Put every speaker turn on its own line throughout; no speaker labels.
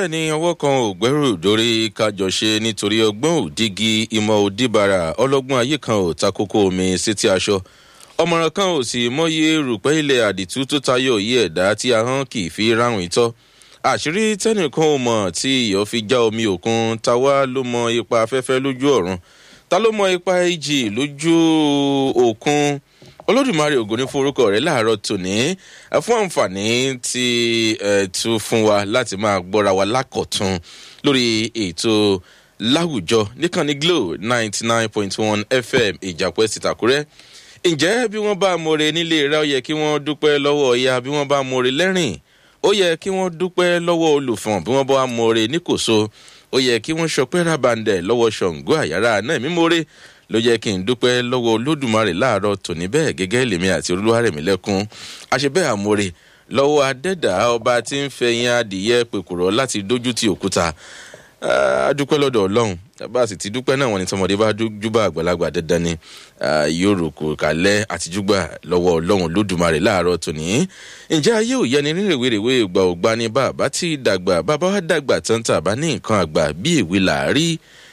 bẹ́ẹ̀ ni ọwọ́ kan ò gbẹ́rù dórí kájọ ṣe nítorí ọgbọ́n òdígi ìmọ̀ òdìbàrà ọlọ́gbọ́n ayé kan ò takoko omi sétí aṣọ ọmọràn kan ò sì mọyé rùpẹ́ ilẹ̀ àdìtú tó tayọ yí ẹ̀dá tí ahọ́n kì í fi ráhùn ìtọ́ àṣírí tẹ́nìkan ò mọ̀ tí ìyọ́ fi já omi òkun táwa ló mọ ipa afẹ́fẹ́ lójú ọ̀run ta ló mọ ipa ìjì lójú òkun olódùmarè ògo ní fún orúkọ rẹ láàárọ tòní fún àǹfààní tí ẹ tún fún wa láti máa gbọ́ra wa lákọ̀tún lórí ètò láwùjọ níkànnì glo ninety nine point one fm ìjàpẹ́ sìtàkúrẹ́ ǹjẹ́ bí wọ́n bá more nílé rẹ ó yẹ kí wọ́n dúpẹ́ lọ́wọ́ ọ̀ya bí wọ́n bá more lẹ́rìn ó yẹ kí wọ́n dúpẹ́ lọ́wọ́ olùfọ̀n bí wọ́n bá more níkòso ó yẹ kí wọ́n ṣọpẹ́ rábàndẹ̀ lọ́wọ́ ṣọ̀ǹgó àyàrá náà mímọ́re ló jẹ́ kí n dúpẹ́ lọ́wọ́ olódùmarè láàárọ̀ tòní bẹ́ẹ̀ gẹ́gẹ́ lèmi àti olúwarẹ̀mí lẹ́kún àṣebẹ́ àmúre lọ́wọ́ adẹ́dà ọba tí ń fẹ̀yìn adìyẹ pèkùrọ̀ láti dójú ti òkúta adúpẹ́ lọ́dọ̀ ọlọ́run bá a sì ti dúpẹ́ náà wọn ni tọmọdé bá júbà àgbàlagbà dandan ni yóò rò kò kálẹ̀ àti júgbà lọ́wọ́ ọlọ́run olódùmarè láàárọ̀ tòní ǹjẹ́ ayé ò yẹni ní rèwerèwe ìgbà ògbà ni bàbá ti dàgbà bàbá wa dàgbà tán tàbá ní nǹkan àgbà bí ìwé làárí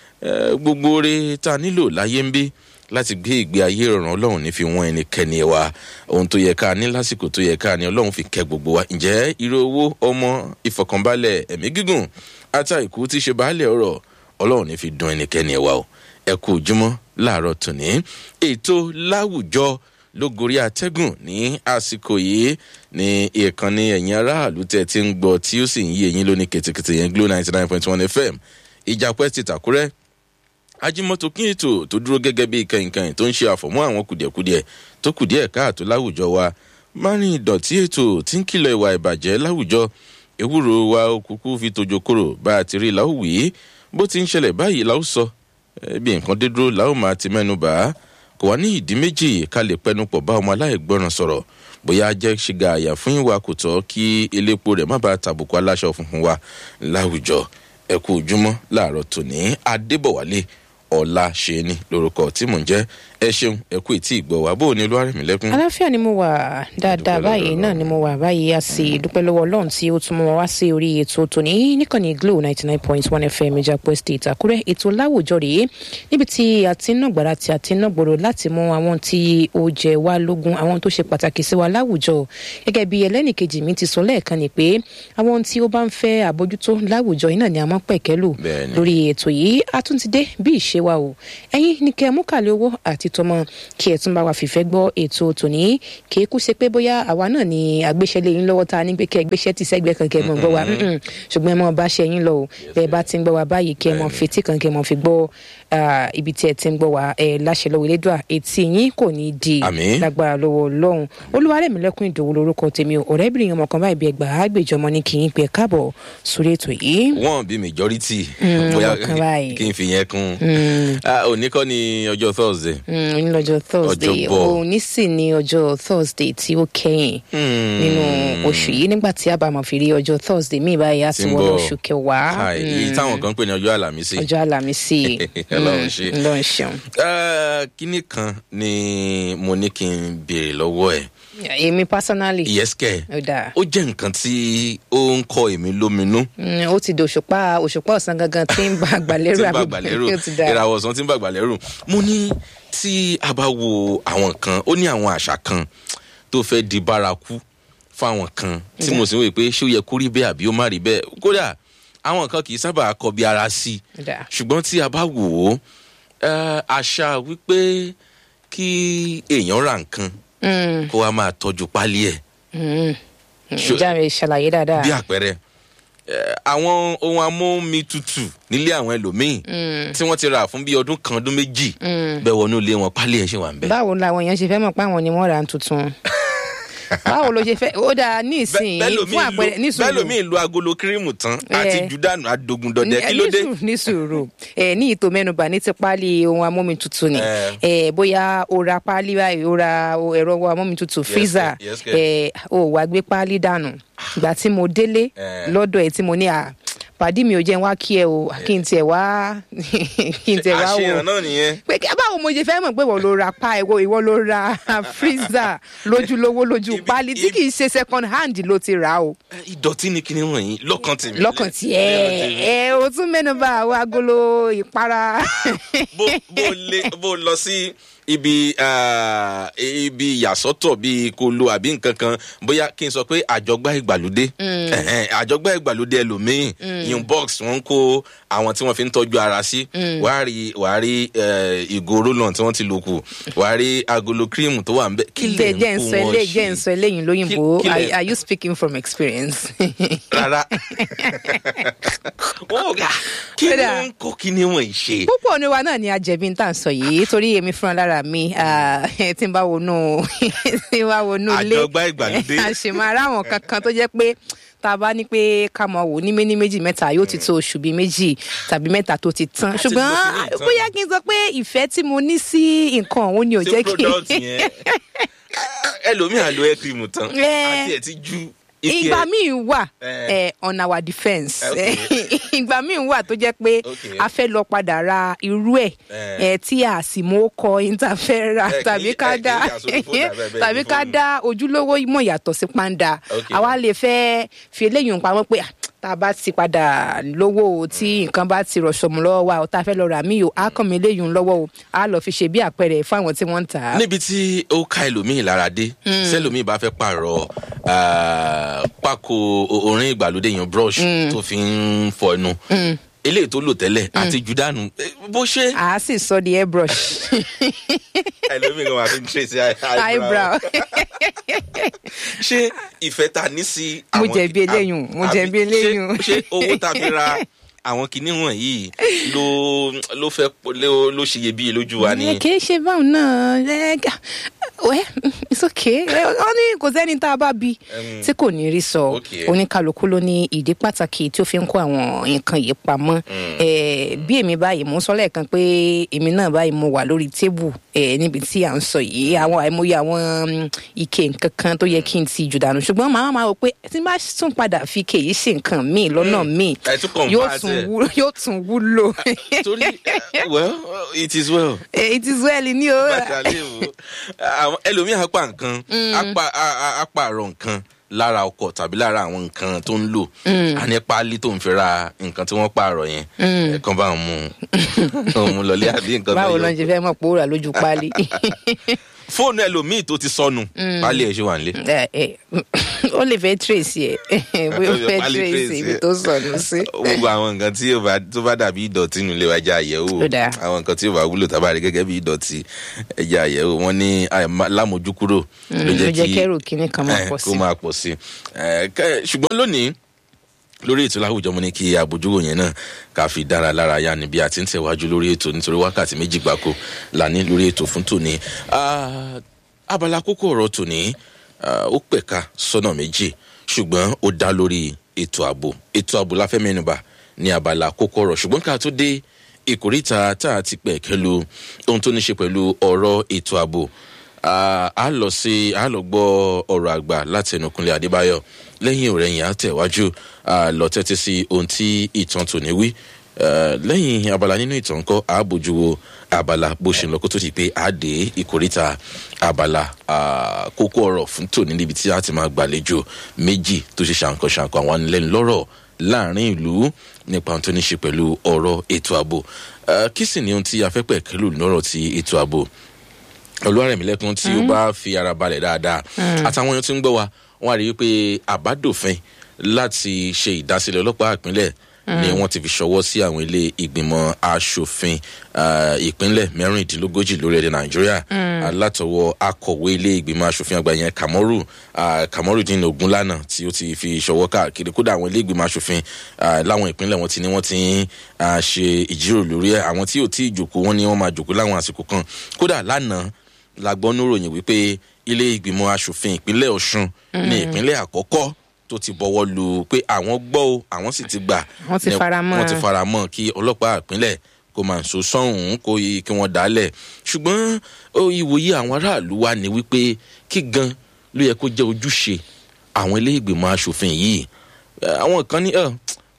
gbogbo oore tá a nílò láyé ń bí láti gbé ìgbé ayé ìrọ̀rùn ọlọ́run ní fi wọ́n ẹnikẹ́ni wa ohun tó yẹ ká ní lásìkò tó yẹ ká ní ọlọ́run fi kẹ́ gbogbo wa ǹjẹ́ irú owó ọmọ ìfọkànbalẹ̀ ẹ̀mí gígùn ata ìkú tí ṣe baálẹ̀ ọ̀rọ̀ ọlọ́run ní fi dun ẹnikẹ́ni wa o ẹ kú ojúmọ́ láàárọ̀ tòní ètò láwùjọ ló gorí atẹ́gùn ní àsìkò yìí ní ìkànnì ẹ̀yìn aráàlú tẹ̀ tí ń gbọ́ tí ó sì ń yí eyín lónìí kètèkètè yẹn glo ninety nine point one fm ìjàpẹ́ ti tàkúrẹ́ ajimoto kí ètò tó dúró gẹ́gẹ́ bí kẹ̀kẹ́ tó ń ṣe àfọ̀mọ́ àwọn kùdìẹ̀kudiẹ tó kùdìẹ̀ káàtó láwùjọ wa márùn ìdọ̀tí ètò tí ń kìlọ̀ ìwà ìbàjẹ́ láwùjọ ewúro wa òkùnkùn fi tojo kúrò bá a ti rí láwùwí bó ti ń ṣẹlẹ̀ báyìí láwù sọ bí nǹkan dé dúró láwù máa ti mẹ́nu bá a kò wá ní ìdí méjì ká lè pẹnu pọ̀ bá ọmọ aláìgbọràn sọ̀rọ̀ bóyá jẹ́ ṣìgá àyà fún ìwà kò tọ́ kí elépo rẹ̀ má bàa tàbùkù aláṣọ funfun wa láwùjọ ẹ̀kú ojúmọ́ láàárọ̀ tòní adébọ̀wálé ọ̀la ṣe ni lórúkọ tí mò ń jẹ́ ẹ ṣeun ẹ kú ètí ìgbọ́ wa bó o ní olúwarẹ̀mí lẹ́kún.
aláfíà ni mo wà dáadáa báyìí náà ni mo wà báyìí a sì dúpẹ́ lọ́wọ́ ọlọ́run tí ó tún mọ́ wá sí orí ètò tòní níkànnì glo ninety nine point one fm ìjàpọ̀ state àkúrẹ́ ètò láwùjọ rèé níbi tí a ti ń nàgbàrà tí a ti ń nàgbòrò láti mú àwọn tí ó jẹ wá lógún àwọn tó ṣe pàtàkì sí wa láwùjọ gẹ́gẹ́ bí ẹlẹ́nìkejì mi ti sọ lẹ́ẹ̀kan ni pé àwọn tí ó bá ń fẹ́ àbójútó láwùjọ yìí náà ni a mọ́ pẹ̀kẹ́lù lórí ètò yìí a tún ti dé bí ìṣe wa o ẹ̀yin ní kẹ́ mú kàlẹ́ owó àti tọmọ kí ẹ tún bá wa fìfẹ́ gbọ́ ètò tòní kì í kú ṣe pé bóyá àwa náà ni àgbéṣẹ́lẹ̀ yín lọ́wọ́ ta ní pé kẹ́ gbéṣẹ́ ti sẹ́gbẹ́ kan kẹ́ mọ̀ gbọ́ wa ṣùgbọ́n ẹ mọ̀ bá ṣe yín lọ o bẹ́ẹ̀ bá ti ń gbọ́ wa báyìí kẹ́ mọ̀ fetí kan kẹ́ mọ̀ fi gbọ́ ibi tí ẹ ti ń gbọ́ wa ẹ láṣẹ lọ́wọ́ elédùà etí yín kò ní di lágbára lọ́wọ́ ọlọ́run olúwarẹ̀mílẹ́kùn ìdòwò lorúkọ tèmi o ọ̀rẹ́bìnrin ọmọ kan báyìí bí ẹgbàá àgbèjọmọ ní kì í pẹ́ káàbọ̀ sórí ètò yìí.
wọn bí majority bóyá kí n fi yẹn kún òní kọ́ ni ọjọ́ thursday.
òní lọ́jọ́ thursday òní sì ni ọjọ́ thursday tí ó kẹ́yìn nínú oṣù yìí nígbà tí a bá mọ̀ fi rí ọjọ́ thursday míì báyìí á ti wọ́n oṣù kẹwàá.
èyí táwọn kan ń pè ní ọjọ́ àlàmísì.
ọjọ́ àlàmísì
ọlọ́run ṣe
ọlọ́run ṣeun.
kínní kan ni mo ní kí n béèrè lọ́wọ́ ẹ̀
èmi personally.
yes kẹ ó jẹ nǹkan tí ó ń kọ èmi lóminú.
ó ti di òṣùpá òṣùpá ọ̀sán gangan tí ń bá àgbàlérò
àgbàlérò ìràwọ̀ ọ̀sán tí ń bá àgbàlérò mo ní tí a bá wo àwọn kan ó ní àwọn àṣà kan tó fẹ́ di bárakú fáwọn kan tí mo sì ń wò pé ṣé ó yẹ kó rí bẹ́ẹ̀ àbí ó má rí bẹ́ẹ̀ kódà àwọn kan kì í sábà kọ bí ara sí i ṣùgbọ́n tí a bá wò ó àṣà wípé kí èèyàn ra nǹkan kó wa máa tọ́jú pálí ẹ̀.
ìjà rẹ̀ ṣàlàyé dáadáa.
bí àpẹẹrẹ àwọn ohun amóhunmi tutù nílé àwọn ẹlòmíín tí wọ́n ti rà fún bí ọdún kan ọdún méjì bẹ́ẹ̀ wọnú ilé wọn pálí ẹ̀ ṣe wà ń bẹ́ẹ̀.
báwo làwọn èèyàn ṣe fẹ́ mọ̀ pé àwọn ni wọ́n ra tuntun báwo ló ṣe fẹ́ ó dáa ní ìsìn fún àpẹẹrẹ ní sùúrù
bẹ́ẹ̀ lómi ìlú agolo kírímù tán àti jùdánù adogun dọdẹ kí ló dé.
ní sùúrù ní ìtò mẹ́nuba ní ti páálí ohun amómi tutù ni bóyá o ra páálí báyìí o ra ẹ̀rọ amómi tutù freezer o wá gbé páálí dànù ìgbà tí mo délé lọ́dọ̀ ẹ̀ tí mo ní à pàdí mi ò jẹ́ wá kí ẹ o kí n tiẹ̀ wá kí n tiẹ̀ wá wò
àṣehàn náà nìyẹn.
pé kí báwo mo ṣe fẹ́ mọ̀ pé ìwọ ló ra pa ìwọ ìwọ ló ra freezer lójúlówó lójú
Ibi-
páálí tí kì í ṣe second hand ló ti rà o
Eh, ìdọ̀tí ni kíni wọ̀nyí lọ́kàn tèmi.
lọ́kàn tí ẹ ẹ o tún mẹ́nu bá àwọn agolo ìpara
bó bó lé bó lọ sí ibi ah, ibi ìyàsọ́tọ̀ bíi kolo àbí nǹkan kan bóyá kí n sọ pé àjọgbá ìgbàlódé Ẹ̀hẹ́n, àjọgbá ìgbàlódé ẹlòmíín yun box wọn ń kó àwọn tí wọn fi ń tọ́jú ara sí wàá rí wàá rí eh, ìgò rollon tí wọ́n ti lò kù wàá rí agolo cream tó wà ń bẹ kí lè
jẹ́ jẹ́ ń
ń
sọ
kó wọn
eléyìí jẹ́ ń
ṣe
sọ eléyìí lóyìnbó
Kí- kí lè-
are are you speaking from experience.
rárá wọn ò gà kí ni
Kódà.
wọn ń kó kí ni wọn ì ṣe.
púpọ̀ ní wa náà ni ajẹ̀bi tá à ń sọ yìí torí èmi fúnra lára mi ah, tí n bá wọnú tí n bá wọnú ilé
Àjọgbá ìgbàlódé.
àṣemárà àwọn kankan tó jẹ́ pé tá a bá ní pé ká mọ wò ní méní méjì mẹ́ta yóò ti tó oṣù bíi méjì tàbí mẹ́ta tó ti tán
Àti
ṣùgbọ́n
bó ti ní ìtàn.
bóyá kí n sọ pé ìfẹ́ tí mo ní sí nǹkan òun ni ò
ṣé
jẹ́ kí
product yẹn ẹlòmíà lo air cream tán
Eh.
àti ẹ̀ ti ju ike
ìgbà míì wà
Eh.
eh, on our defence
Okay.
ìgbà míì wà tó jẹ́ pé
Okay.
a fẹ́ lọ padà ra irú ẹ̀
Eh.
eh, tí a sì mú kọ interfera
Eh, kì í-
tàbí ká
eh, kì í
dá
yà sórí fóònù àbẹ́ bẹ́ẹ̀
tàbí
ní
ká
fóònù.
dá ojúlówó mọ̀ yàtọ̀ sí pàǹdà
Okay.
àwa lè fẹ́ fi eléyìí pamọ́ pé ah, tá a bá ti padà lówó o, tí nǹkan bá ti rọ̀ṣọ̀mù lọ́wọ́ wa o tá a fẹ́ lọ rà mí o á kàn mí eléyìí lọ́wọ́ o á lọ fi ṣe bí àpẹẹrẹ fún àwọn tí wọ́n ń tà á.
níbi tí ó ka ẹlòmíì lára dé sẹlòmíì bá fẹ́ pààrọ̀ ah, pákó o- orin ìgbàlódé yẹn brush tó fi ń fọ ẹnu eléyìí tó lò tẹ́lẹ̀ àti jù dànù Eh, bó ṣe
à á sì sọ di airbrush
ẹlòmíì kan máa fi ń trace
eyebrow.
ṣé ìfẹ́ ta ní sí
Mo
àwọn
jẹ̀bi
ki-
eléyùn, mo
àbí
jẹ̀bi
ṣé-
eléyùn.
ṣé owó ta fi ra àwọn kinní wọ̀nyí ló ló fẹ́ ló ló ṣiyebíye lójú wa
ẹ
ni.
kì í ṣe báwọn náà ẹ gà- wẹ́ it's okay ẹ, wọ́n ní kò sẹ́ni tá a bá bi
Em,
tí kò ní rí sọ
okay.
oníkálukú ló ní ìdí pàtàkì tí ó fi ń kó àwọn nǹkan yìí pamọ́ ẹ, bí èmi báyìí mo ń sọ lẹ́ẹ̀kan pé èmi náà báyìí mo wà lórí tébù ẹ, níbi tí à ń sọ yìí àwọn àìmọye àwọn mm, ike nǹkan kan tó yẹ kí n ti jù dànù ṣùgbọ́n màá máa wò pé tí n bá tún padà fi ike yìí ṣe nǹkan míì lọ́nà míì
ẹ tún convert
yóò tún
ẹ.
wú- yóò tún wúlò
torí eh, well it is well.
Eh, it is well ní o.
bàtàlẹ́ o àwọn ẹlòmíì apá nǹkan apá a- a- apá àrọ̀ nǹkan lára ọkọ̀ tàbí lára àwọn nǹkan tó ń lò a ní páálí tó ń fi ra nǹkan tí wọ́n pààrọ̀ yẹn ẹ̀kan bá ń mú un mú lọlé àbí nǹkan
báwo
tó
ló
yọ.
ń ṣe fẹ́ mọ̀ pé ó rà lójú páálí.
fóònù ẹlòmíì tó ti sọnù páálí ẹ̀ ṣe wà nílé.
Eh, eh, ó lè fẹ́ tracy ẹ̀ bóyá ó fẹ́
Pálí
tracy
tracy
ibi
ẹ̀.
tó sọnù sí.
gbogbo àwọn nǹkan tí yóò bá tó bá dàbí ìdọ̀tí nílé wa ẹja àyẹ̀wò
Ó dáa.
àwọn nǹkan tí yóò bá wúlò tábà rí gẹ́gẹ́ bí ìdọ̀tí ẹja àyẹ̀wò wọn ní àìmá- lámójúkúrò
ló jẹ́ kẹ́rù kínní kan máa
eh,
pọ̀
kó
sí.
máa pọ̀ sí Eh, kẹ́- ṣùgbọ́n lónìí lórí ètò láwùjọ mo ní kí àbójúwò yẹn náà ká fi dára lára yá ni bí a ti ń tẹ̀wájú lórí ètò nítorí wákàtí méjì gbáko là ní lórí ètò fún tòní Ah, abala kókó ọ̀rọ̀ tòní ah, ó pẹ̀ka sọ́nà méjì ṣùgbọ́n ó dá lórí ètò ààbò ètò ààbò la fẹ́ mẹ́nuba ní abala kókó ọ̀rọ̀ ṣùgbọ́n ká tó dé ìkórìtà tá a ti pẹ̀ kẹ́lu ohun tó ní ṣe pẹ̀lú ọ̀rọ̀ ètò ààbò Ah, a lọ sí a lọ gbọ́ ọ̀rọ̀ àgbà láti ẹnukunlé adébáyọ̀ lẹ́yìn òrẹ́yìn á tẹ̀wájú ah, lọ tẹ́tí sí ohun tí ìtàn tòní wí Ah, lẹ́yìn abala nínú ìtàn kọ́ a bójú wo abala bó ṣe ń lọ kó tó di pé a dé ìkórìtà abala ah, kókó ọ̀rọ̀ fún tòní níbi tí a ti máa gbàlejò méjì tó ṣe ṣàǹkan ṣàǹkan àwọn anilẹ́nulọ́rọ̀ láàrin ìlú nípa ohun tó ní ṣe pẹ̀lú ọ̀rọ̀ ètò ààbò Ah, kí sì ni ohun tí a fẹ́ pẹ̀kẹ́lù lọ́rọ̀ ti ètò ààbò olúwarẹ̀mílẹ́kùn tí ó bá fi ara balẹ̀ dáadáa àtàwọn èèyàn tí ń gbọ́ wa wọ́n á rí i pé àbádòfin láti ṣe ìdásílẹ̀ ọlọ́pàá ìpínlẹ̀ ni wọ́n ti fi ṣọwọ́ sí àwọn ilé ìgbìmọ̀ asòfin ah, ìpínlẹ̀ mẹ́rìndínlógójì lórílẹ̀‐èdè nàìjíríà látọwọ́ akọ̀wé ilé ìgbìmọ̀ asòfin àgbà yẹn kàmọ́rù kàmọ́rùdín ogunlànà tí ó ti fi ṣọwọ́ káàkiri kódà àwọn ilé ìgbìmọ̀ asòfin ah, láwọn ìpínlẹ̀ wọn ti ní wọ́n ti ń ah, ṣe ìjíròrò lórí ẹ̀ àwọn tí ò tí ì jòkó wọn ni wọ́n máa jòkó láwọn àsìkò kan kódà lánàá la gbọ́ níròyìn wípé ilé ìgbìmọ̀ asòfin ìpínlẹ̀ ọ̀ṣun ní ìpínlẹ̀ àkọ́kọ́ tó ti bọ̀wọ́ lu pé àwọn gbọ́ o àwọn sì ti gbà
Wọ́n ti
ní-
fara mọ́.
wọ́n ti fara mọ́ kí ọlọ́pàá ìpínlẹ̀ kó máa so sọ́hùn kó yí- kí wọ́n dálẹ̀ ṣùgbọ́n ó, ìwòye àwọn aráàlú wa ni wípé kí gan ló yẹ kó jẹ́ ojúṣe àwọn ilé ìgbìmọ̀ asòfin yìí Eh, àwọn kan ní "Ẹ, kò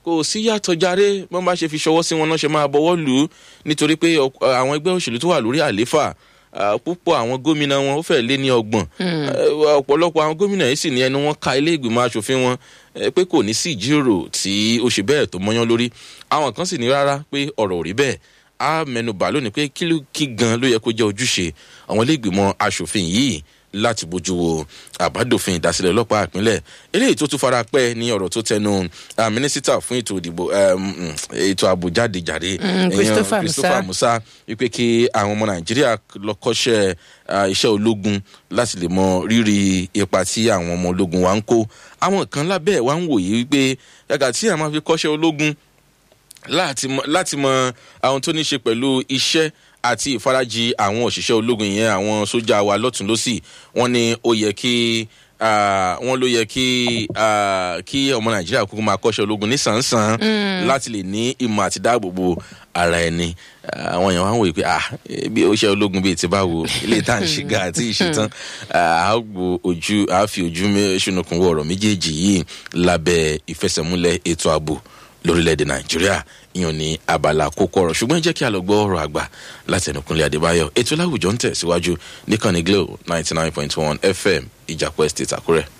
kò sí yàtọ̀ járe bọ́n bá ṣe fi ṣọwọ́ sí wọn náà ṣe máa bọ́wọ́ lù ú nítorí pé àwọn ẹgbẹ́ òṣèlú tó wà lórí àléfà púpọ̀ àwọn gómìnà wọn ó fẹ́ lé ní ọgbọ̀n ọ̀pọ̀lọpọ̀ àwọn gómìnà yìí sì ní ẹnu wọn ka ilé ìgbìmọ̀ asòfin wọn pé kò ní sí ìjíròrò tí ó ṣe bẹ́ẹ̀ tó mọ́yán lórí àwọn kan sì ní rárá pé ọ̀rọ̀ ò rí bẹ́ẹ̀ á mẹnubà lónìí pé kí ló kí gan ló yẹ kó jẹ́ ojúṣe àwọn ilé ìgbìmọ̀ asòfin yìí láti bójú wo àbádòfin ìdásílẹ̀ ọlọ́pàá ìpínlẹ̀ eléyìí tó tún fara pẹ́ ní ọ̀rọ̀ tó tẹnu mínísítà fún ètò ìdìbò ètò ààbò jáde jáde christopher musa wípé kí àwọn ọmọ nàìjíríà lọ kọ́ṣẹ́ iṣẹ́ ológun láti lè mọ rírì ipa tí àwọn ọmọ ológun wa ń kó àwọn kan lábẹ́ wa ń wòye wípé yàgà tí àwọn fi kọ́ṣẹ́ ológun láti mọ àwọn tó ní ṣe pẹ̀lú iṣẹ́ àti ìfarajì àwọn òṣìṣẹ́ ológun yẹn àwọn sójà wa lọ́tún lọ́sì wọ́n ní ó yẹ kí wọ́n ló yẹ kí kí ọmọ nàìjíríà kúkú máa kọ́ṣẹ́ ológun nísànsán láti lè ní ìmọ̀ àti dáàbòbò ara ẹni àwọn èèyàn wá ń wòye pé bí ó ṣe ológun bíi ti báwo ilé tá à ń ṣe ga àti ìṣetán àágbò ojú àáfi ojú ṣùnùkùn wọ ọ̀rọ̀ méjèèjì yìí lábẹ́ ìfẹsẹ̀múlẹ̀ ètò ààbò lórílẹ̀‐èdè nàìjíríà ìyàn ní abala kókó ọ̀rọ̀ ṣùgbọ́n jẹ́ kí a lọ gbọ́ ọ̀rọ̀ àgbà láti ẹnukúnlé adébáyọ̀ ètò láwùjọ ń tẹ̀síwájú níkànnì glo ninety nine point one fm ìjàpọ̀ estate àkúrẹ́.